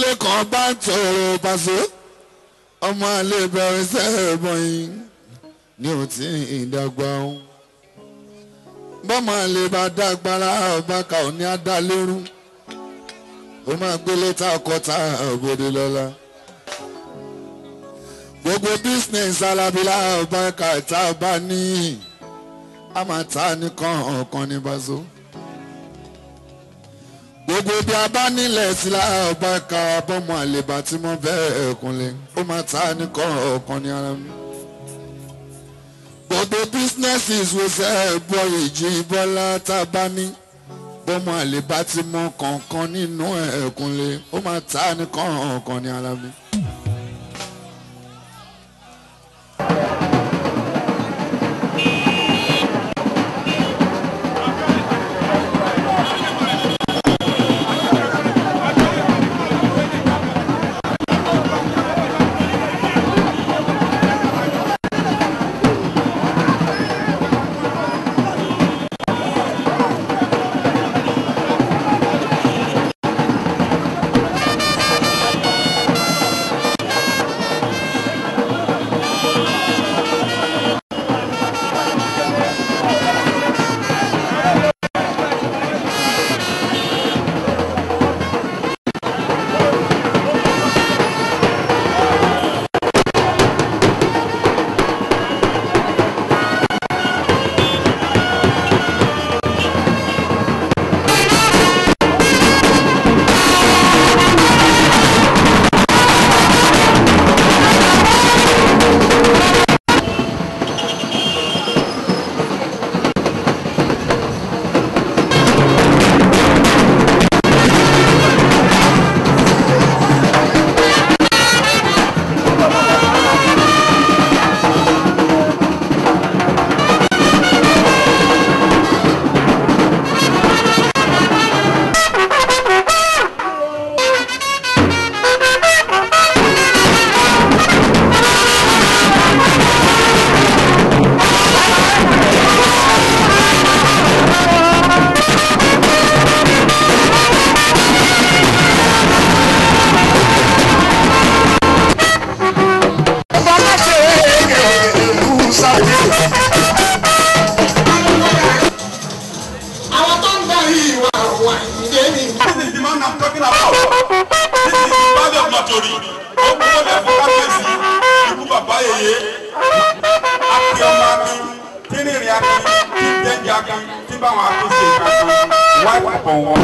bọ́mọdé kan bá ń tọrọ pàṣẹ ọmọ àlè bẹ̀rẹ̀ sẹ́ẹ̀bọ̀n yìí ni ò tí ì dàgbà o bọ́mọ àlè bá dàgbára ọ̀bàkà ò ní adá lérú ó máa gbélé tá ọkọ̀tà òbòdè lọ́la gbogbo business alábílà ọ̀bàkà tá a bá ní a máa ta nìkan ọ̀kan ní bàzó gbogbo bí a bá nílẹ̀ sí láàbá ka bọ́mọ àlèbá tí mo bẹ́ẹ̀ kúnlẹ̀ ó máa ta nìkan ọ̀kan ní ara mi. gbogbo businesses wo ṣe é bọ́ ìjì bọ́lá tá a bá ní bọ́mọ àlèbá tí mo kọ̀ọ̀kan nínú ẹ̀ kúnlẹ̀ ó máa ta nìkan ọ̀kan ní ara mi. àwọn tó ń darí ìwà wà ìdílé ni. This is the man I'm talking about. This is the body of Matori. Ó kú lọ́dẹ̀ fún kábíyèsí ikú bàbá yèyé. Akí ọmọ akin, tí ní ìrìn akin, tí ń jẹ́jẹ́ akin, tí báwọn akin ṣe ìkankan. Wáìpù pọ̀ wọn.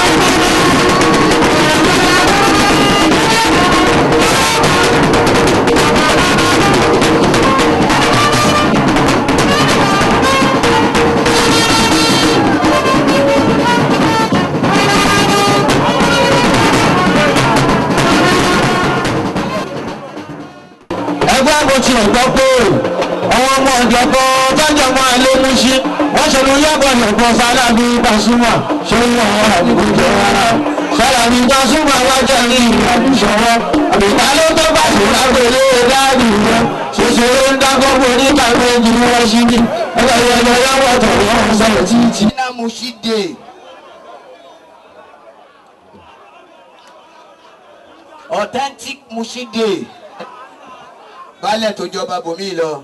ẹgbẹ́ mo ti gbọ́ pé àwọn ọmọ ìjọba tọ́jọ́ máa lé mú sí wọ́n ṣe ló yàgò ìyọ̀pọ̀ sálábí Pasuma ṣé wọ́n wà àdúgbò rárá sálábí Pasuma wájà ní ìrìnàjò ṣọwọ́ àbíká ló tó bá sí lágbèlé dáàbì wọn ṣoṣo ló ń dákọ́ bò ní kàwé jù ní wọ́n ṣí ní ẹgbẹ́ ìyọ̀jọ̀ yàwọ̀ tọ̀rọ̀ wọn sọ̀rọ̀ títí. Iná Mushide. Authentic Mushide. Baálẹ̀ tó jọba bòmí lọ.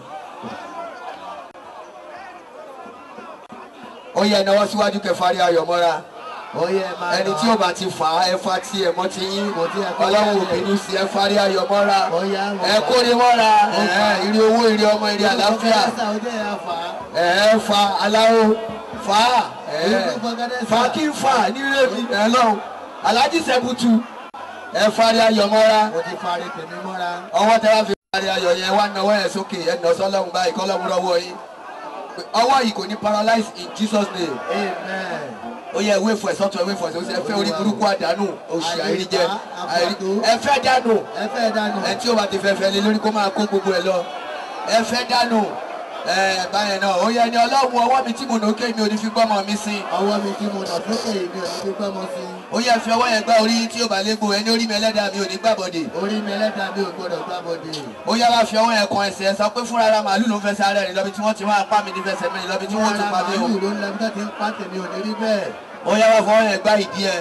Ó yẹ náwó síwájú kẹfàárí ayọ̀mọ́ra. Ẹni tí ó bá ti fà á ẹ̀fà tí ẹ̀ mọ́ ti yín. Ọlọ́run òbínú sí ẹ̀fàárí ayọ̀mọ́ra. Ẹ kórè mọ́ra. Ẹ ìrì owó ìrì ọmọ ìrì àlàáfíà. Ẹ fa aláwo fa ẹ fa kí n fa ní rèmi ẹ lọ́hùn. Alhaji Sẹ́bùtù ẹ fari ayọ̀ mọ́ra. mo ti fari tèmi mọ́ra. ọwọ́ tẹ wá fi fari ayọ̀ yẹn wá náwó ẹ̀ sókè ẹ̀ nà sọ́lọ́run báyìí kọ́lọ́run lọ́wọ́ yín. ọwọ́ yìí kò ní paralyze in Jesus name. amen. ó yẹ ewé fún ẹ sọ́tún ewé fún ẹ sọ́tún ẹ fẹ́ orí burúkú àdánù oṣù àìríjẹ Àìrípa, àìrí- ẹ fẹ́ dànù ẹ fẹ́ dànù. ẹ tí ó bá ti fẹ́ fẹ́ lé lórí kó máa kó gbogbo ẹ lọ ẹ fẹ́ dànù ẹ báyẹn náà ó yẹ ni ọlọ́run ọwọ́ mi tí mo nà ókè mi ò ní fi gbọ́mọ mi sí ọwọ́ mi tí mo nà sókè mi ò ní fi gbọ́ mọ́ sí. ó yẹ fi ọwọ́ yẹn gbá orí tí ó bá légbò ẹni orí mi ẹlẹ́dàá mi ò ní gbàbọ̀dè orí mi ẹlẹ́dàá mi ò gbọ́dọ̀ gbá bọ́dé. ó yá wá fi ọwọ́ yẹn kan ẹsẹ̀ ẹ sọ pé fúnra ara màálù ló ń fẹsẹ̀ ara rẹ̀ lọ́bi tí wọ́n ti máa pa mi ní fẹsẹ̀ mi lọ́bi tí wọ́n ti pa mí o màálù ló ń lọ bí wọ́n ti ń pa tèmi ò ní rí bẹ́ẹ̀. ó yá wá fọwọ́ yẹn gbá ìdí ẹ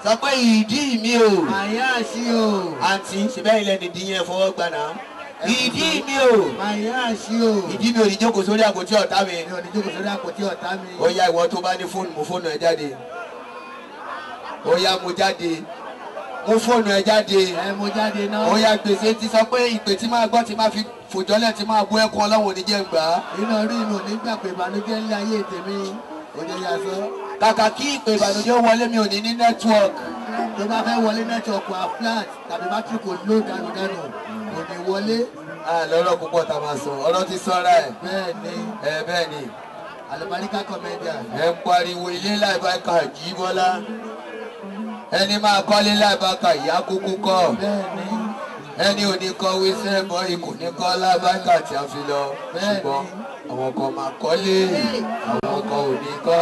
sọ pé ìdí mi o Màyá sí o. àǹtí ṣẹbẹ́ ilẹ̀ nìdí yẹn fọwọ́ gbà náà ìdí mi o Màyá sí o. ìdí mi ò ní jókòó sórí àpótí ọ̀tá mi Mi ò ní jókòó sórí àpótí ọ̀tá mi. ó yá ìwọ tó bá ní fóònù mú fóònù ẹ jáde ó yá mú jáde mú fóònù ẹ jáde Ẹ mo jáde náà. ó yá gbèsè ti sọ pé ìpè tí máa gbọ́ tí máa fi fòjọ́lẹ̀ tí máa bú ẹkún ọlọ́run ò ní jẹ́ gbà á Iná rí mi ò ní gbà pé ìbànújẹ́ ńlẹ̀ ayé tèmi. Òde yà sọ. kàkà kí ìpè ìbànújẹ́ wọlé mi ò ní ní nẹ́tíwọ̀kì Tó bá fẹ́ wọlé nẹ́tíwọ̀kì wa flat tàbí bátìrì kò ló dànù dànù. Kò ní wọlé. lọ́rọ̀ púpọ̀ tá a máa sọ ọ̀rọ̀ ti sọ́ra ẹ̀ Bẹ́ẹ̀ ni ẹ bẹ́ẹ̀ ni àlùbáríkà kọ̀mẹ́díà. ẹ ń pariwo ilé láìbáka jí bọ́lá ẹni máa kọ́lé láìbáka ìyá kúkú kọ́ Bẹ́ẹ̀ ni ẹni ò ní kọ́ wíṣẹ́ bọ́ ikú ní kọ́ láìbáka tí a fi lọ Bẹ́ẹ̀ ni. ṣùgbọ́n àwọn kan máa kọ́lé àwọn kan ò ní kọ́.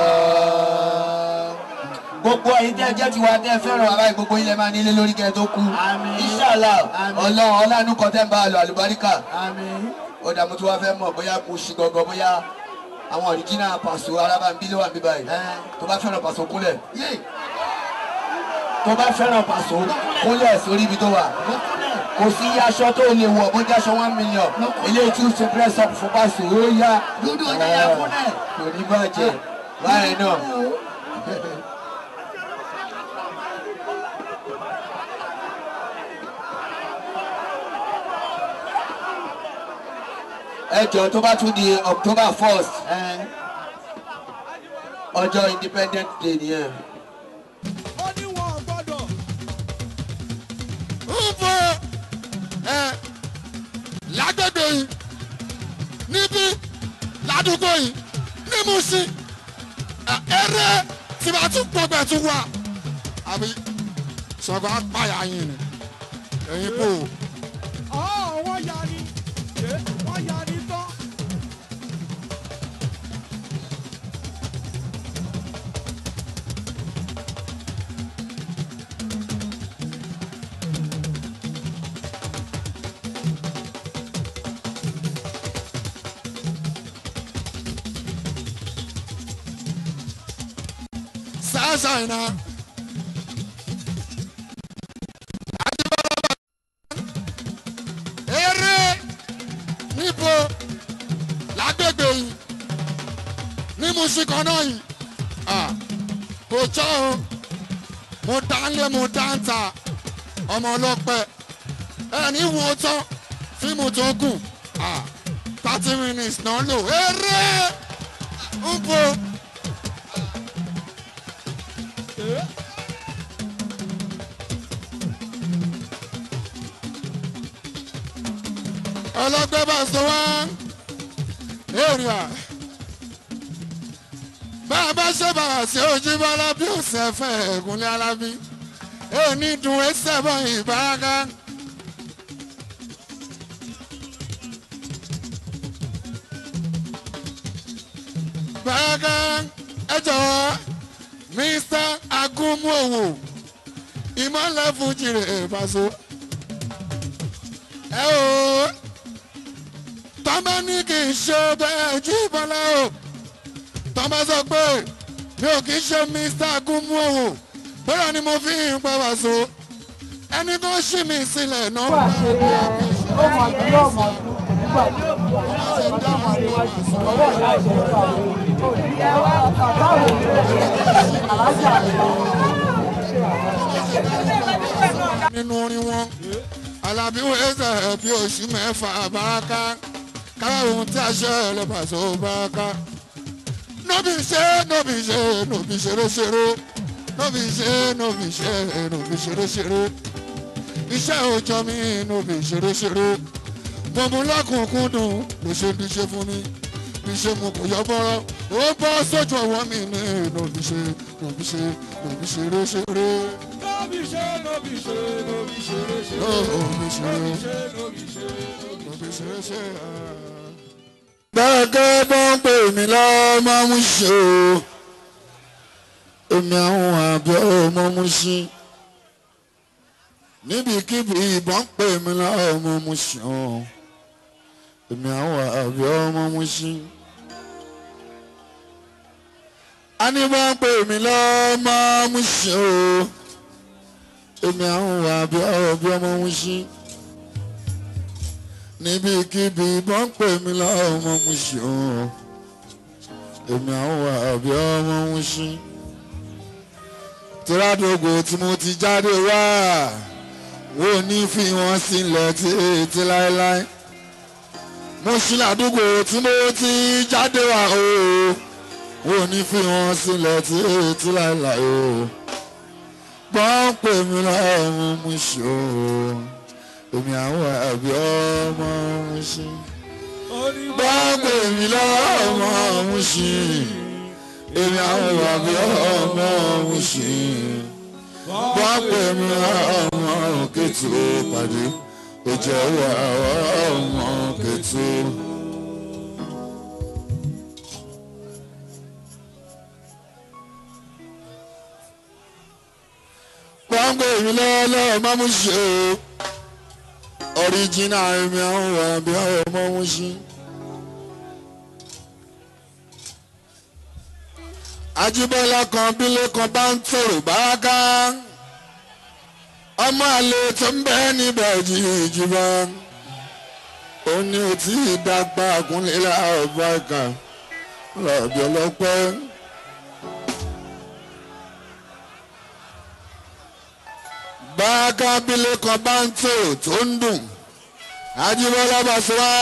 gbogbo ẹ̀yin tẹ́ jẹ́ tiwa tẹ́ fẹ́ràn ara yìí gbogbo ilẹ̀ máa nílé lórí kẹ́ tó kú Àmín. Inshallah Àmín. ọlọ́run ọlánú kan tẹ́ ń bá a lọ àlùbáríkà àmín. ó dà mo tún wá fẹ́ mọ̀ bóyá mo ṣì gangan bóyá àwọn ọ̀ríjínà pàṣọ arábàmbí ló wà níbí báyìí Ẹ. tó bá fẹ́ràn pàṣọ kúnlẹ̀ Yé! tó bá fẹ́ràn pàṣọ kúnlẹ̀ sórí ibi tó wà Mo kúnlẹ̀. kò sí iye aṣọ tó lè wọ̀ bó jẹ́ aṣọ one million ilé tí ó ṣe press up fún pàṣọ ó yá Dúdú ọjà yà kúnlẹ̀. kò ní bàjẹ́ báyìí náà ẹ jọ tó bá tún di October first Ẹ ọjọ́ Independent Day nìyẹn. Ufo ẹ lágbègbè yìí níbí ládùúgbò yìí ní Mùṣín ẹ, eré tí wàá tún gbọgbẹ tún wà àbí sọgbà apáyà yìí ni ẹ̀yin kò wọ́n yarí wọ́n yarí tán. sáàsà iná. eré níbo lágbègbè yìí ní Mùṣín kan náà yìí Ah, kò jọ o mo dá ń lé mo dá ń ta ọmọ ọlọ́pẹ ẹni wo tán fíìmù tó gùn Ah, thirty minutes náà lò eré ń bo. ọlọ́gbẹ́ bá sọ wá èrìà bá a bá ṣe bàrà sí ojú bọ́lá bí òsè fẹ́ ẹ̀gúnlé alábí èní dùn ẹsẹ̀ bọ́ ìbáraka. báraka ẹ jọ̀wọ́ Mr. Agunmowo ìmọ̀lẹ́ fújì rẹ̀ fàṣọ. ẹ o tọ́mọ ní kì í ṣe bẹ́ẹ̀ jí bọ́lá o tọ́mọ sọ pé mi ò kì í ṣe Mr. Agunmowo bóyá ni mo fi ń pa wàṣọ ẹni tó ṣì mí sílẹ̀ náà. nínú orin wọn alábí wẹ́sẹ̀ bí oṣù mẹ́fà báraka káwọn tí a ṣe ẹlẹ́bàṣọ báraka nóbi ṣe nóbi ṣe nóbi ṣeré ṣeré nóbi ṣe nóbi ṣe nóbi ṣeré ṣeré iṣẹ́ òòjọ́ mi nóbi ṣeré ṣeré bọ̀mú lọ́kùnkúndùn ló ṣe ní ṣe fún mi bí ṣe mo kò yọ bọ́rọ́ ó bọ́ sójú ọwọ́ mi ní nóbi ṣe nóbi ṣe nóbi ṣeré ṣeré Nóbi ṣe nóbi ṣe nóbi ṣeré ṣe. nóbi ṣeré. Nóbi ṣe nóbi ṣe. gbẹ́gẹ́ bọ́ ń pè mí lọ́mọ mú ṣe o èmi àwọn àbẹ̀ ọmọ mú ṣí níbikíbi ìbọn ń pè mí lọ́mọ mú ṣe o èmi àwọn àbẹ̀ ọmọ mú ṣí. a ní bọ́ ń pè mí lọ́mọ mú ṣe o èmi àwọn wà bí ọ̀rọ̀ bí ọmọ ń ṣí níbikíbi bọ́n pè mí lọ́wọ́ ọmọ ń ṣí o èmi àwọn wà bí ọmọ ń ṣí tíradògbò tí mo ti jáde wá wo ní fi wọn sílẹ̀ títí láéláé mo ṣí ládùúgbò tí mo ti jáde wá o wo ní fi wọn sílẹ̀ títí láéláé o gbọ́n pè mí lọ́mọ mú ṣe o èmi àwọn àbí ọmọ mú ṣe gbọ́n pè mí lọ́mọ mú ṣe èmi àwọn àbí ọmọ mú ṣe gbọ́n pè mí lọ́mọ kẹtù pàdé ìjẹ́ wà ọmọ kẹtù. gbọ́ngbò mi lọ́wọ́lọ́wọ́ má mú ṣe o ọ̀ríjìnà mi àwọn wà bí àwọn ọmọ mú ṣe. Ajíbọ́lá kan bílé kan bá ń tòrò báká ọmọ àlè tó ń bẹ níbẹ̀ jìjìbá ó ní o tí ì dàgbà kúnlẹ̀ láàbá ìkà lọ́ọ̀bì ọlọ́pẹ́. báàkà bílé kan bá ń tò tó ń dùn Ajíbọ́lá Bàṣírá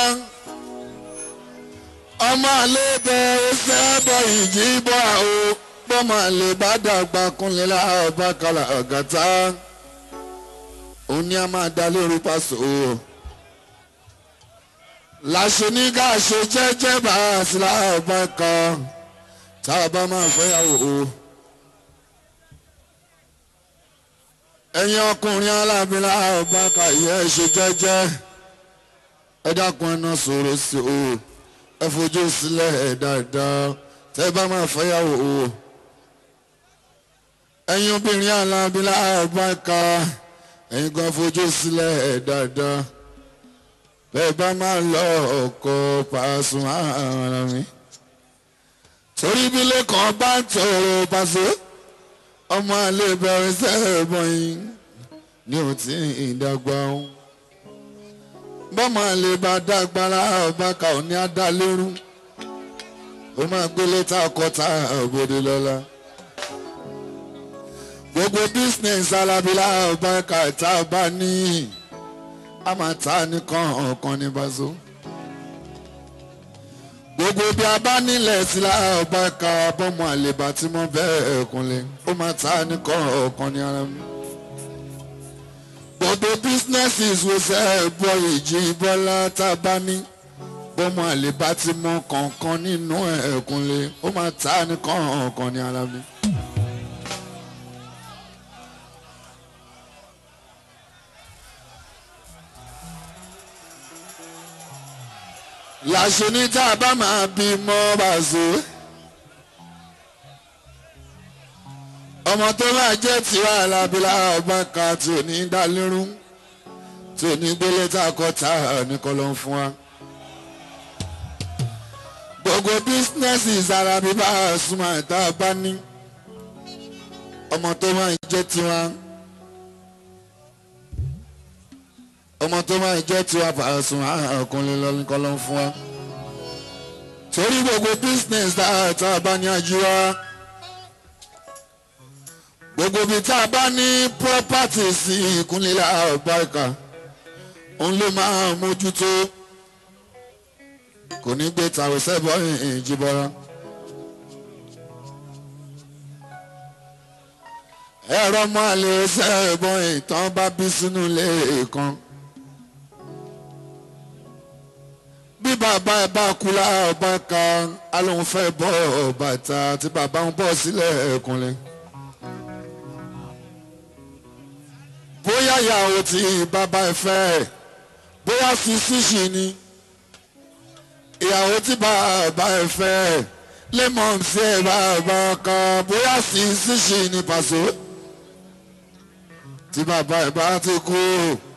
ọmọ àlè bẹ ẹsẹ̀ bọ ìjì bọ́ àwọ bọ́mọ àlè bá dàgbà kúnlẹ̀ láàbá kàlà ọ̀gàtà òun ni a máa dá lórí pàṣẹ o láṣẹ ní ká ṣe jẹ́jẹ́ bá a sí láàbá kan tá a bá máa fẹ́yàwó o. ẹ̀yin ọkùnrin alábìlà ọba kàyé ṣe jẹ́jẹ́ ẹ dákun ẹná sọ̀rọ̀ sí o ẹ fojú sílẹ̀ dáadáa tẹ́ bá máa fẹ́yàwó o ẹ̀yin obìnrin alábìlà ọba ká ẹ̀yin kan fojú sílẹ̀ dáadáa bẹ́ẹ̀ bá máa lọ ọkọ̀ pàṣẹ ara mi torí bílẹ̀ kan bá ń tọrọ pàṣẹ ọmọ àlè bẹ̀rẹ̀ sẹ́ẹ̀bọ̀n yìí ní o ti ń dàgbà o bọ́mọ àlè bá dàgbára ọbaaka ò ní adálérú ó máa gbélé tá a kọ́ tá a bòde lọ́la gbogbo business alábílà ọbaaka tá a bá ní a máa ta nìkan ọ̀kan ní bazo gbogbo bí a bá nílẹ̀ sílá ọba ka bọ́mọ àlèbá tí mo bẹ́ẹ̀ kúnlẹ̀ ó máa ta nìkan ọ̀kan ní ara mi. gbogbo businesses wo ṣe é bọ́ ìjì bọ́lá tá a bá ní bọ́mọ àlèbá tí mo kọ̀ọ̀kan nínú ẹ̀ kúnlẹ̀ ó máa ta nìkan ọ̀kan ní ara mi. làṣẹ ní tá a bá máa bí mọ́ bàṣẹ. ọmọ tó máa jẹ́ tiwa alábílà ọba kan tí ò ní dá lérú tí ò ní gbélé tá a kọ́ tá a nìkan ló ń fún wa. gbogbo bísínẹ́sì ìsarabi bá a súnmọ́ tá a bá ní. ọmọ tó máa jẹ́ tiwa. ọmọ tó máa jẹ́ tiwa fàásùn àkùnrin lọ́nìkan ló ń fún wa. torí gbogbo business tá a bá ní ajíwá gbogbo ibi tá a bá ní property sí ìkúnlẹ̀ àbáríkà òun ló máa mójútó kò ní gbé tàwé sẹ́bọ̀ ìjìbọra. ẹ̀rọ máa lè sẹ́bọ̀ ìtàn bá bí sínú ilé kan. bí bàbá ẹ bá kú láàbá kan alóhùn fẹ́ bọ́ bàtà tí bàbá ń bọ́ sílẹ̀ ẹ̀kúnlẹ̀. bóyá ìyàwó tí bàbá ẹ fẹ́ bóyá sisi ṣì ni ìyàwó tí bàbá ẹ fẹ́ lẹ́mọ̀n sí ẹ bàbá kan bóyá sisi ṣì ni pàṣẹ tí bàbá ẹ bá ti kú.